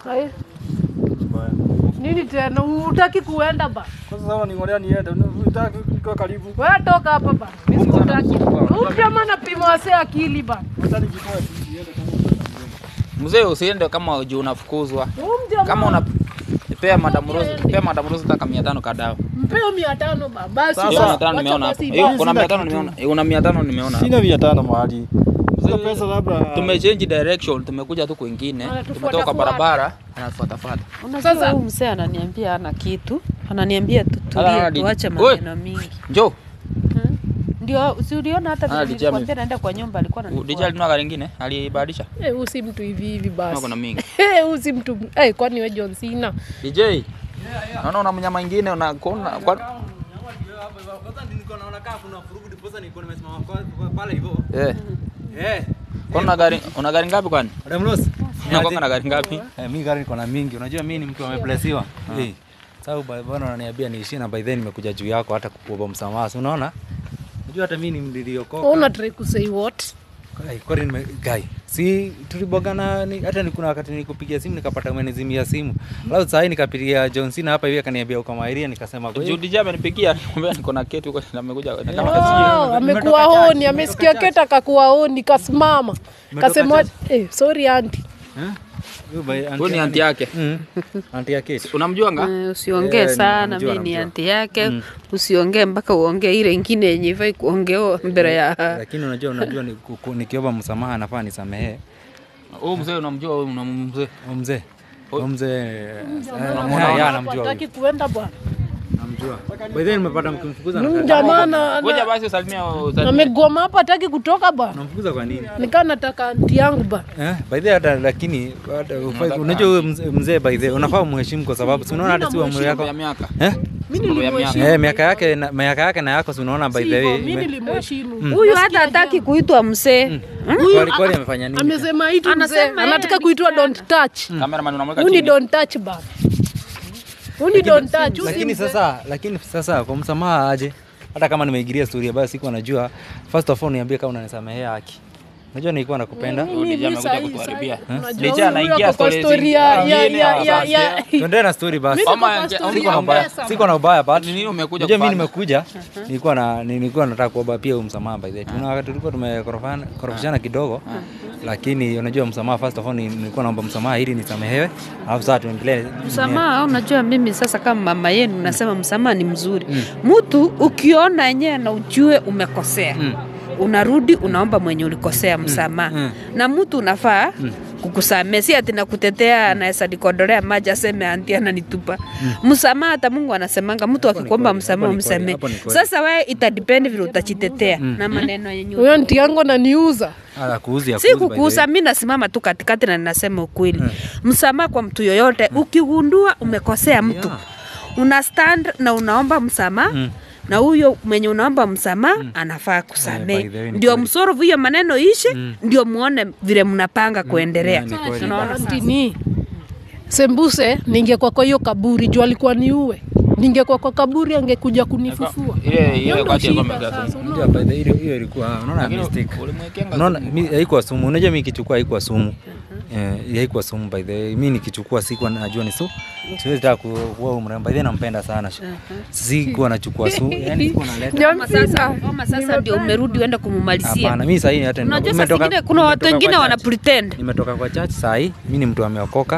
Hai. Nini tena? Utaki kuenda ba? Kwanza sawa ningolea niende. Unataka niko karibu. Wewe toka hapa ba. Mimi sikutaki. Upya maana pima wase akili ba. Hata nikitoa tu niende kama Mzee usiende kama juu unafukuzwa. Huyu mjamaa Kama una pea Madam Rose, pea Madam Rose taka 500 kadao. mpeo mia tano ba. Basi Sasa, Hiyo basi, 500 wacha nimeona basi hapa. Hiyo basi. kuna Sina 500 kitu. nimeona. Eh, Una 500 nimeona. Sina mia tano mahali. Hizo Mzee, pesa labda Tumechange direction, tumekuja tu kwingine. Anatufuata Tumetoka fuata. barabara, anatufuatafuata. Unajua Sasa- huyu mzee ananiambia ana kitu, ananiambia tu Ala, tulie, di- tuache Oi! maneno mingi. Njoo. Hmm? Ndio, si uliona hata Ah, vile DJ nilikwambia ame- naenda kwa nyumba alikuwa DJ ananifuata. alinunua gari lingine, alibadilisha. Eh, huyu si mtu hivi hivi Kama basi. kuna mingi. Eh, huyu si mtu. Eh, kwani wewe John Cena? DJ. Naona una mnyama mwingine una kuna kwa eh. Kwa una gari una gari ngapi kwani? Madam Rose. Unakuwa na gari ngapi? Eh, mi gari niko na mingi. Unajua mi ni mtu ameblesiwa. Eh. Sababu ba- bwana unaniambia niishie na by then nimekuja juu yako hata kukuomba msamaha. Si unaona? Unajua hata mimi ni niliokoka. Una try to say what? Ai, kwani nime guy. Si tulibogana ni, hata ni kuna wakati nilikupigia simu nikapata umenizimia simu. Alafu saa hii nikapigia John Cena hapa hivi akaniambia uko Mairia nikasema kwa Juu hiyo DJ amenipigia, nikamwambia niko na kitu huko na amekuja na kama kasikia. Oh, amekuwa honi, amesikia keta kakuwa honi, kasimama. Kasema, eh, sorry auntie. Huyu by Huyu ni anti yake. Mm. Anti yake. Unamjuanga? Eh, usiongee Eh, sana, namjua, mimi ni namjua. anti yake. Usiongee mpaka uongee ile ingine yenye ifai kuongewa mbele ya Lakini unajua unajua ni- ku- nikiomba msamaha nafaa nisamehe. Huyu mzee unamjua huyu unamzee. Huyu mzee. Huyu mzee. Unamwona? Ya, namjua. Hataki kuenda bwana. Namjua. By the way nimepata mkimfukuza Huyu na jamaa na- Ngoja na- basi usalimia usalimia. amegoma hapa, hataki kutoka bwana. Unamfukuza kwa nini? Nikaa nataka anti yangu bwana. Eh, by the way hata lakini hata ufai- unajua huyo mzee- mzee by the way unafaa umheshimu kwa sababu si unaona hata si umri yako. ya miaka. Eh? Mimi Mambo ya nilimheshimu. Eh, miaka yake na miaka yake na yako si unaona by the Sivyo, way. mimi ime- nilimheshimu. huyu hata hataki kuitwa mzee. Kweli kweli amefanya nini? Amesema hitu mzee, Anasema yeye anataka ni kuitwa don't touch. Cameraman unamweka Huyu ni chini. don't touch bana. Huyu ni don't touch. huyu si Lakini mzee. sasa lakini sasa kwa msamaha aje? Hata kama nimeigiria story basi sikuwa najua. First of all niambie kama unanisamehea haki. Unajua nilikuwa nakupenda. Huyu DJ Mimi amekuja sahi- kutuharibia. sahi- unajua DJ huyu anaingia ako kwa stories story ya- zingine. ya- ya- ya- ya- Tuendelee na story basi. Mimi Ama niko kwa ange- story Siko ya na ubaya. pesa, Siko na ubaya but Ni nini umekuja Unajua mimi kufanya? nimekuja nilikuwa na nilikuwa nataka kuomba pia huyu msamaha by the way. Tuna wakati tulikuwa tumekorofana korofishana kidogo. Lakini unajua msamaha first of all ni- nilikuwa naomba msamaha ili nisamehewe. Alafu sasa tuendelee. Msamaha, unajua mimi sasa kama mama yenu nasema msamaha ni mzuri. Mtu ukiona yenyewe na ujue umekosea unarudi unaomba mwenye ulikosea msamaha na mtu unafaa kukusamea, si ati nakutetea anaweza nikodolea maji aseme anti ananitupa. Msamaha hata Mungu anasemanga mtu akikuomba kweli, msamaha hapo ni kweli, umsamee. hapo ni kweli. Sasa wewe itadepend vile utajitetea na maneno yenye Huyo anti yangu ananiuza. Ala kuuzi ya si kuuzi by the way. kukuuza, mi nasimama tu katikati na ninasema ukweli. Msamaha kwa mtu yoyote, ukigundua umekosea mtu una stand na unaomba msamaha na huyo mwenye unaomba msamaha anafaa Eh, by kusamehe, the way ni ndio kweli. msorovu hiyo maneno ishi, ndio muone vile mnapanga kuendelea. ni kweli. Unaona Anti ni Sembuse, ningekuwa kwa hiyo kaburi juu alikuwa niue. Ningekuwa kwa kaburi angekuja kunifufua. Ile ile Hiyo ndo wakati alikuwa shida amekaa sasa, Ndio, by the way, hiyo hiyo ilikuwa unaona Lakini mistake. ulimwekenga Unaona mi haikuwa sumu. Unajua mimi kichukua haikuwa sumu. Eh, haikuwa sumu by the way. Mimi nikichukua sikuwa najua ni su. Siwezi taka ku- kuwa umrembo. By the way nampenda sana. Sikuwa nachukua su. Yaani sikuwa naleta. John Kama sasa, Cena. kama sasa ndio umerudi uende kumumalizia. Hapana, mimi sasa hivi hata Unajua saa nimetoka- zingine kuna watu nimetoka wengine kwa wana church. pretend. Nimetoka kwa church saa hii, mimi ni mtu ameokoka.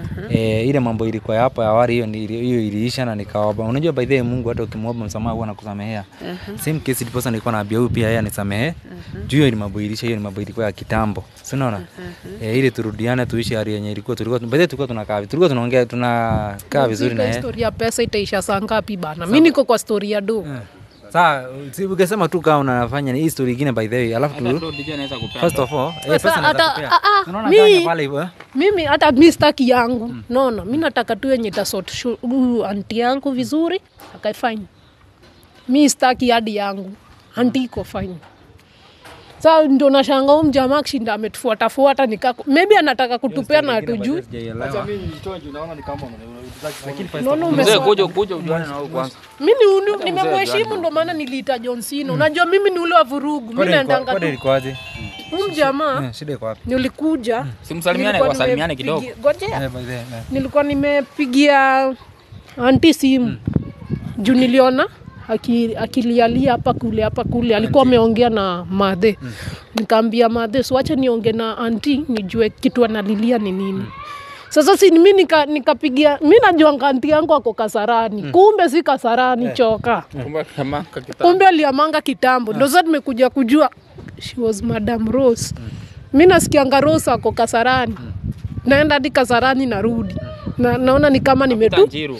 Eh, ile mambo ilikuwa ya hapo awali hiyo ni- hiyo iliisha na nikaomba. Unajua by the way Mungu hata ukimwomba msamaha huwa anakusamehea. Same case ndiposa nilikuwa naambia huyu pia yeye anisamehe. Juu hiyo ni mambo ilisha, hiyo ni mambo ilikuwa ya kitambo. Si unaona? Eh, ili turudiane tuishi hali yenye ilikuwa tulikuwa by the way tulikuwa tunakaa tulikuwa tunaongea tunakaa vizuri na yeye. Story ya pesa itaisha saa ngapi bana? Mimi niko kwa story ya do. Sasa si ukisema tu kama unafanya ni hii story nyingine by the way, alafu tu Ndio DJ anaweza kupea. first of all, eh, Sasa pesa naweza hata- kupea. ah, ah, Unaona mi- ganya pale hivyo eh? Mimi hata mi staki yangu. Naona mi nataka tu yenye tasort huyu anti yangu vizuri akae fine. Mi staki hadi yangu. Anti iko fine. Sa ndo nashanga huu mjamaa akishinda ametufuatafuata nikako maybe anataka kutupea na hatujui. Acha mimi nitoe juu naona ni kama unataka Naona Mzee umesoma. kuja kuja ujuane na wewe kwanza. Mi ni uni- nimemheshimu ndo maana niliita John Cena. Unajua mimi ni ule wa vurugu. Mi naendanga Kwani tu. ilikuwaje? Huyu mjamaa Eh, Shida iko wapi? nilikuja. Simsalimiane nilikuwa kwa salimiane kidogo. nimepigia- Ngojea. Eh, by the way, eh. nilikuwa nimepigia anti simu juu niliona aki- akilialia hapa kule hapa kule alikuwa ameongea na madhe nikaambia madhe siwache niongee na anti nijue kitu analilia ni nini sasa si mi nika- nikapigia mi najuanga anti yangu ako kasarani kumbe si kasarani choka Kumbe kama kakita. kumbe aliamanga kitambo ndo sasa tumekuja kujua she was madam rose mi nasikianga rose ako kasarani naenda hadi kasarani narudi na, naona ni kama nimetu Tanjiru.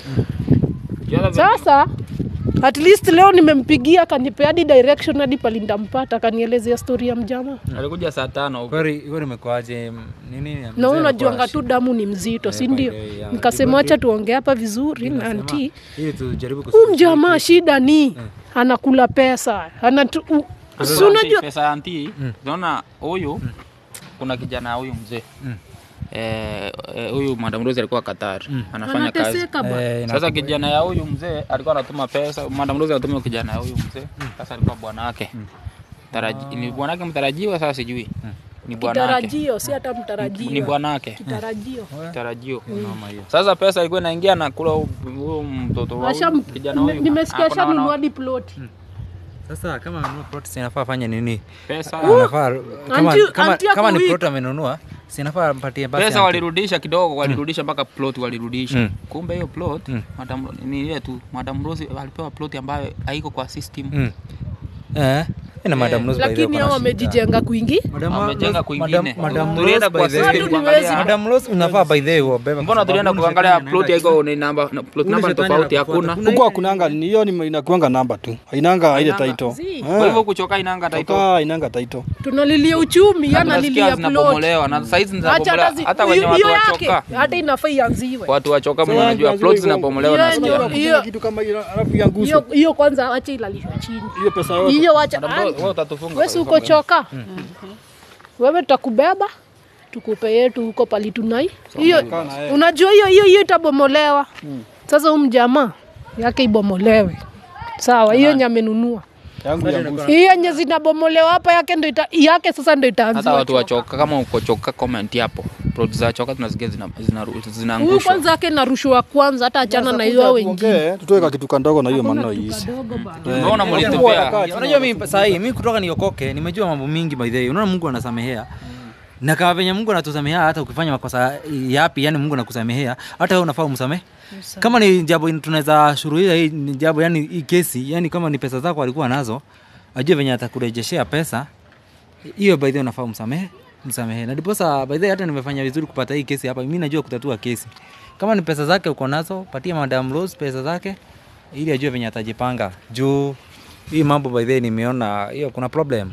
Jana sasa at least leo nimempigia akanipea hadi direction hadi pali ndampata akanielezea story ya mjama alikuja saa tano huko. Kweli kweli imekuwaje? m- Nini? na mzee wewe unajuanga alikuwa tu damu ni mzito si ndio by the way, yeah. nikasema wacha tuongee hapa vizuri na Nasema, anti ili tujaribu huyu mjamaa shida ni anakula pesa anatu, u- si Sasa unajua pesa ya anti, unaona huyu kuna kijana huyu mzee. Eh, eh, huyu Madam Rose alikuwa Qatar. Anafanya kazi. anateseka bwana Eh, ina- Sasa kijana ya huyu mzee alikuwa anatuma pesa, Madam Rose anatuma kijana ya huyu mzee. Sasa alikuwa bwana wake. Taraji, ni bwana wake mtarajiwa sasa sijui. Ni bwana wake. kitarajio si hata Ni mtarajio bwana wake. kitarajio Tarajio. Sasa pesa ilikuwa inaingia na kula huyu mtoto wa Asha- huyu kijana huyu. nimesikia Ako na wana- shanunua hadi ploti Sasa kama amenunua plot si inafaa afanye nini? Pesa Anafaa kama Anti- kama, anti yako kama ni weak. plot amenunua, si inafaa ampatie basi. pesa anti. walirudisha kidogo, walirudisha mpaka plot walirudisha. Mm. Kumbe hiyo plot madam ni ile tu, Madam Rose alipewa plot ambayo haiko kwa system. Mm. Eh, ina madam Rose by the way lakini kuna hao shida. wamejijenga kwingi Madam Wamejenga Rose- kwingine. Madam- Madam Tulienda Rose kwa by the way- system Watu ni kuangalia. wezi. Madam Rose unafaa by the way uwabebe. Mbona tulienda kuangalia plot haiko ni namba na plot Ule namba shetani tofauti anakufuata. hakuna. huko hakunanga ni hiyo ni inakuanga namba tu hainanga ile title Zii. Kwa hivyo kuchoka inanga title. toka hainanga title tunalilia uchumi Na tunasikia yanalilia plot zinabomolewa na saizi Acha zinabomolewa hata zi- hata wenye hiyo watu yake wachoka. hata inafaa ianziwe Watu wachoka Sasa mnajua yangu plot hivyo. zinabomolewa Hiyo nasikia. ndio- hiyo- kitu kama hiyo alafu ianguswe hiyo hiyo kwanza wacha ilalishwe chini hiyo pesa yote hiyo wacha Madam Rose, wewe utatufunga. wesi uko choka wewe tutakubeba tukupe yetu huko pali tunai hiyo unajua hiyo hiyo hiyo itabomolewa sasa huyu mjamaa yake ibomolewe sawa hiyo yenye amenunua yangu ianguswe hiyo yenye zinabomolewa hapa yake ndo ita, yake sasa ndo Hata itaanziwa watu choka. wachoka kama uko choka comment hapo. Plot za choka tunasikia zina zina- huyu zinaangushwa. kwanza yake narushwa kwanza hata achana na hiyo wengine tuongee tutoe ka kitu kandogo na hiyo maneno iishe kadogo bana Unaona mlitupea. Unajua mimi saa hii mimi kutoka niokoke nimejua mambo mingi by the way. Unaona Mungu anasamehea. Na kama venye Mungu anatusamehea hata ukifanya makosa yapi, yani Mungu anakusamehea, hata wewe unafaa umsamehe. Kama ni jambo tunaweza shuruhisha hii ni jambo yani hii kesi, yani kama ni pesa zako alikuwa nazo, ajue venye atakurejeshea pesa. Hiyo by the way unafaa umsamehe, msamehe. Na ndiposa by the way hata nimefanya vizuri kupata hii kesi hapa. Mimi najua kutatua kesi. Kama ni pesa zake uko nazo, patia Madam Rose pesa zake ili ajue venye atajipanga. Juu hii mambo by the way nimeona hiyo kuna problem.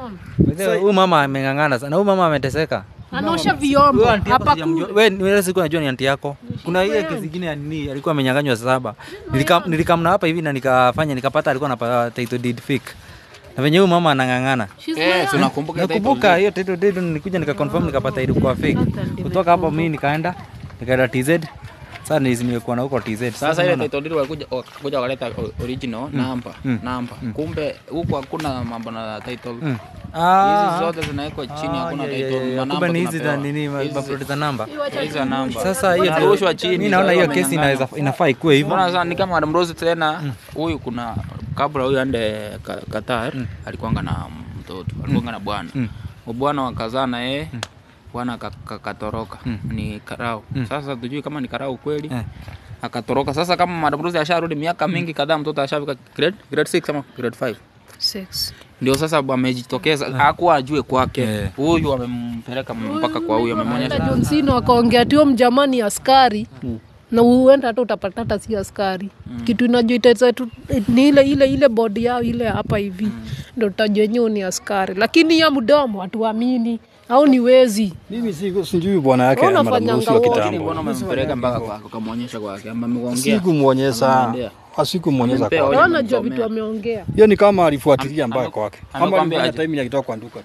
By the way, Huyu mama ameng'ang'ana sana. Huyu mama ameteseka. anaosha vyombo Huyu aunti yako hapa sijamjua. kule Wewe wewe siku najua ni anti yako. Kuna ile kesi nyingine ya nini alikuwa amenyang'anywa saba. Nilikam nilikamna hapa hivi na nikafanya nikapata alikuwa anapata title deed fake. Na venye huyu mama anang'ang'ana. She's my Eh, aunt. tunakumbuka Nakumbuka hiyo title deed nilikuja nikaconfirm nikapata ilikuwa fake. Kutoka hapo mimi nikaenda nikaenda TZ. Sasa ni nimekuwa na huko TZ. Sasa ile title deed walikuja wakakuja wakaleta o- original namba namba. Kumbe huko hakuna mambo na title. Mm. Hizi Ah. zote zinawekwa chini, Ah, hakuna yeah, yeah, title. yeah. manamba Kumbe ni hizi za tunapewa. nini ma- Hizi- maploti za namba. hizi za namba. Sasa hiyo Zinarushwa chini. Mimi naona hiyo sasa kesi wamenyang'anywa. inaweza inafaa ikuwe hivyo. Mbona sasa ni kama Madam Rose tena huyu kuna kabla huyu ande Ka- Qatar alikuanga na mtoto alikuanga na bwana bwana wakazaa na yeye bwana aka- aka- akatoroka ni karau sasa tujui kama ni karau kweli Eh. akatoroka sasa kama Madam Rose asharudi miaka mingi kadhaa mtoto ashafika grade grade 6 ama grade 5 Six. ndio sasa amejitokeza hakuwa ajue kwake Eh. huyu amempeleka mpaka kwa huyu Hata amemwonyesha John Cena akaongea tio mjamani askari na uenda hata utapata hata si askari kitu inajuiteza tu ni ile ile ile bodi yao ile hapa hivi ndo tutajua enyewe ni askari lakini ya mdomo hatuamini au ni wezi mimi si sijui bwana yake Wewe Madam unafanyanga Rose wa wote. lakini kitambo mbona umempeleka mpaka kwake ukamwonyesha kwake ama ameongea sikumwonyesha Amemwendea. asikumwonyesha Amempea kwake Wewe naona jua nimesomea. vitu ameongea hiyo ni kama alifuatilia mbaya kwake ama amekwambia alifanya aje? time akitoka kwa nduka tu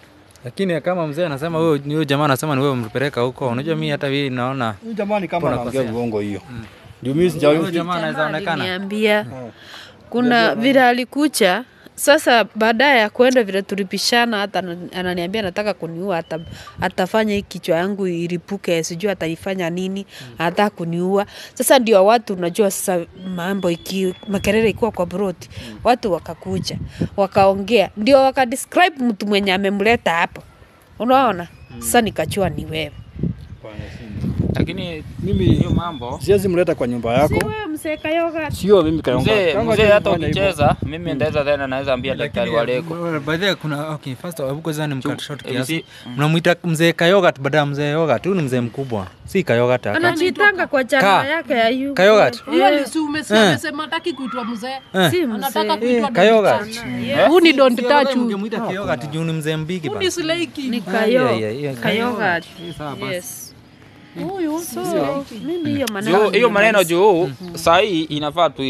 lakini kama mzee anasema huyo huyo jamaa anasema ni wewe umpeleka huko unajua mi hata mimi naona Huyu jamani kama Mbona anaongea kosea? uongo hiyo. Juu mimi huyo sijawahi jamaa anaweza onekana Aliniambia kuna vile alikucha sasa baadaye ya kwenda vile tulipishana, hata ana- ananiambia anataka kuniua, ata, atafanya hii kichwa yangu iripuke, sijui ataifanya nini, anataka kuniua. Sasa ndio watu unajua, sasa mambo iki makelele ikiwa kwa broti, watu wakakuja wakaongea, ndio wakadescribe mtu mwenye amemleta hapo, unaona. Sasa nikachua ni wewe. lakini Mimi hiyo mambo siwezi mleta kwa nyumba yako. Si wewe mzee Kayoga. Sio mimi Kayonga. mzee Kayonga mzee hajai hata kufanya hivyo. ukicheza mimi ndaweza tena naweza ambia daktari waleko by the way, kuna okay first of all, hebu kwanza ni mkat short eh, kiasi si- mnamuita mzee kayogat baada ya mzee yogat huyu ni mzee mkubwa si kayogat aka Anajitanga kwa chama Ka. yake ya yuko. Kayogat? hiyo ni si umesikia amesema hataki kuitwa mzee Si anataka mzee. kuitwa Eh, Kayoga. Don't touch. huu ni don't touch huu. ungemuita kayogat juu ni mzee mbigi Huu bana ni silaiki Ni Ah, Kayo. yeah, yeah, yeah. Kayoga. sawa basi. Yes. huyu So, mimi hiyo maneno Juu- hiyo maneno nimemaliza. juu saa hii inafaa tu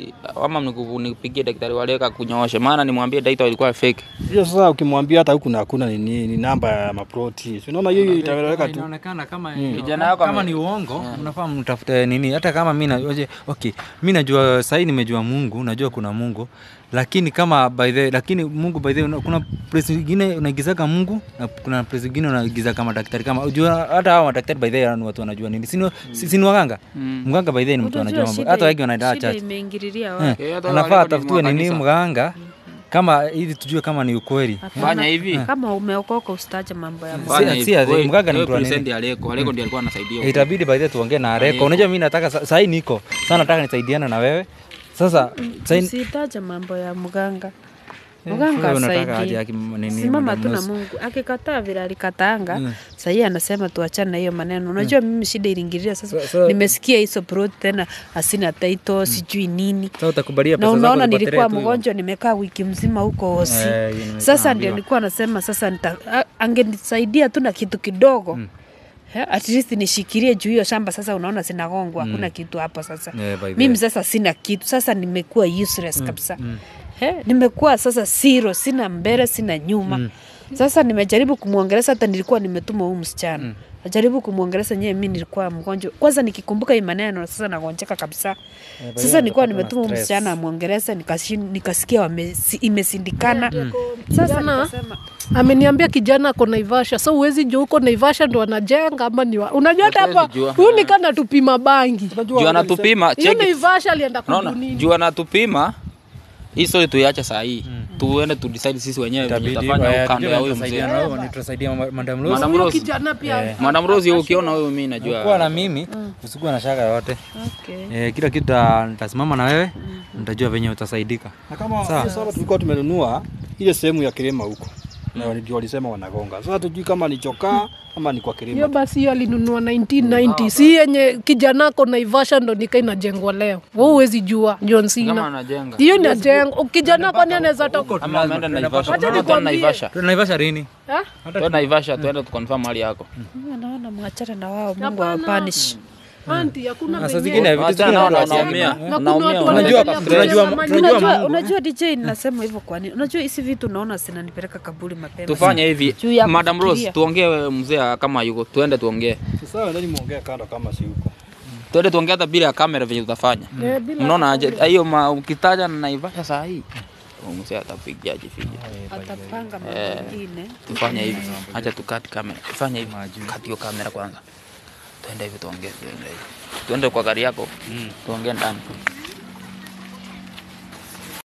ama niku- nipigie daktari waleka kunyooshe maana nimwambie daktari ilikuwa fake Hiyo sasa ukimwambia hata huku na hakuna ni, ni, ni namba ya maproti. Si unaona hiyo itaeleweka tu. inaonekana kama Kijana yako kama ame- ni uongo mnafaa mtafute nini hata kama mi na- oje, okay mi najua sahii nimejua mungu najua kuna mungu lakini kama by the lakini mungu by the una- kuna place ingine unaigizaga mungu na kuna place ingine unaigiza kama daktari kama unajua hata hao madaktari by the ni watu wanajua nini sini sini waganga mganga by the ni mtu Unajua anajua mambo shida- hata wengi wanaenda shida church imeingililia Eh, wapi? Eh, hata anafaa wale ni atafutiwe nini makanisa. mganga kama ili tujue kama ni ukweli fanya hivi Kama umeokoka usitaje mambo ya Mungu. Fanya Si- hivi. si ati, Wewe- mganga ni wewe mtu wa nini? present Aleko Aleko ndiye alikuwa anasaidia huko. itabidi by the way tuongee na Areko. Unajua mimi nataka sa- sahi niko sana, nataka nisaidiane na wewe sasa. Sahi Usitaje mambo ya mganga. Eh, Mganga wewe unataka aje asaidie. aki- nini, Simama Madam tu na Rose? Mungu. Akikataa vile alikataanga, sahii anasema tuachane na hiyo maneno. Unajua mimi shida iliingilia sasa. So- so- Nimesikia hizo prot tena asina title sijui nini. Sasa utakubalia na pesa zako unaona zipotelee nilikuwa tu hivyo? mgonjwa nimekaa wiki mzima huko hosi Eh, hiyo nimekuwa sasa ndio naambiwa. nilikuwa nasema sasa nita, a- angenisaidia tu na kitu kidogo Eh, at least nishikilie juu hiyo shamba sasa unaona zinagongwa hakuna kitu hapo sasa Yeah, by the mimi way. sasa sina kitu sasa nimekuwa useless kabisa Eh, nimekuwa sasa zero sina mbele sina nyuma sasa nimejaribu kumwongeleza hata nilikuwa nimetuma huu msichana najaribu kumwongeleza nyewe mi nilikuwa mgonjwa kwanza nikikumbuka hii maneno sasa nagonjeka kabisa by sasa the way, nilikuwa unapatwa na nimetuma huu stress. msichana amwongeleza nikashin- nikasikia wame- si- imesindikana sasa Kijana- nikasema ameniambia kijana ako Naivasha, so uwezi jua huko Naivasha ndo anajenga ama ni wa... unajua hata hapa Hatuwezi jua. huyu nikana tupima bangi juu anatupima hiyo cheki Naivasha alienda unaona kununini juu anatupima hii story tuiache saa hii tuende tu decide sisi wenyewe venye Itabidi, tutafanya eh, huko kando tujue ya huyo tutasaidia mzee na wewe, ni tutasaidia ma- Madam Rose. Madam huyo Rose. kijana pia Madam Rose ukiona wewe mimi najua kuwa na mimi usikuwa na shaka yoyote okay. eh, kila kitu ta- nitasimama na wewe nitajua venye utasaidika Na kama Sawa. sasa tulikuwa tumenunua ile sehemu ya kilima huko. Na ndio walisema wanagonga. Sasa tujui kama ni chokaa ama ni kwa hiyo kilima. basi hiyo alinunua 1990 si yenye kijana ako Naivasha ndo nika inajengwa leo wewe huwezi jua John kama Cena anajenga hiyo inajengwa kijana kwani anaweza toka ama ameenda Naivasha Wacha Tunaenda nikwambie. Naivasha tunaivasha lini Eh? tuende Naivasha tuende tukonfirm hali yako Mimi naona mwachane na wao Mungu Hapana. awapanish Anti, hakuna Na saa venye- zingine vitu Wachana zingine nao watu na wasiamini. unaumia Na kuna unaumia watu unaendelea wanajua- kwa stress. tunajua- Unajua- tunajua unajua, Mungu. unajua DJ nasema hivyo kwa nini unajua hizi vitu naona zinanipeleka kaburi mapema tufanye hivi Juu ya Madam Rose kufikiria. tuongee mzee kama yuko tuende tuongee Sasa ndani muongea kando kama si huko. tuende tuongee hata bila ya kamera venye tutafanya Eh, bila- mnaona aje hiyo ma- ukitaja na Naivasha saa hii huyu mzee atapiga jifija atapanga mambo mengine tufanye hivi acha tukati kamera tufanye hivi kati hiyo kamera kwanza tuende hivi tuongee tuende hivi tuende kwa gari yako tuongee ndani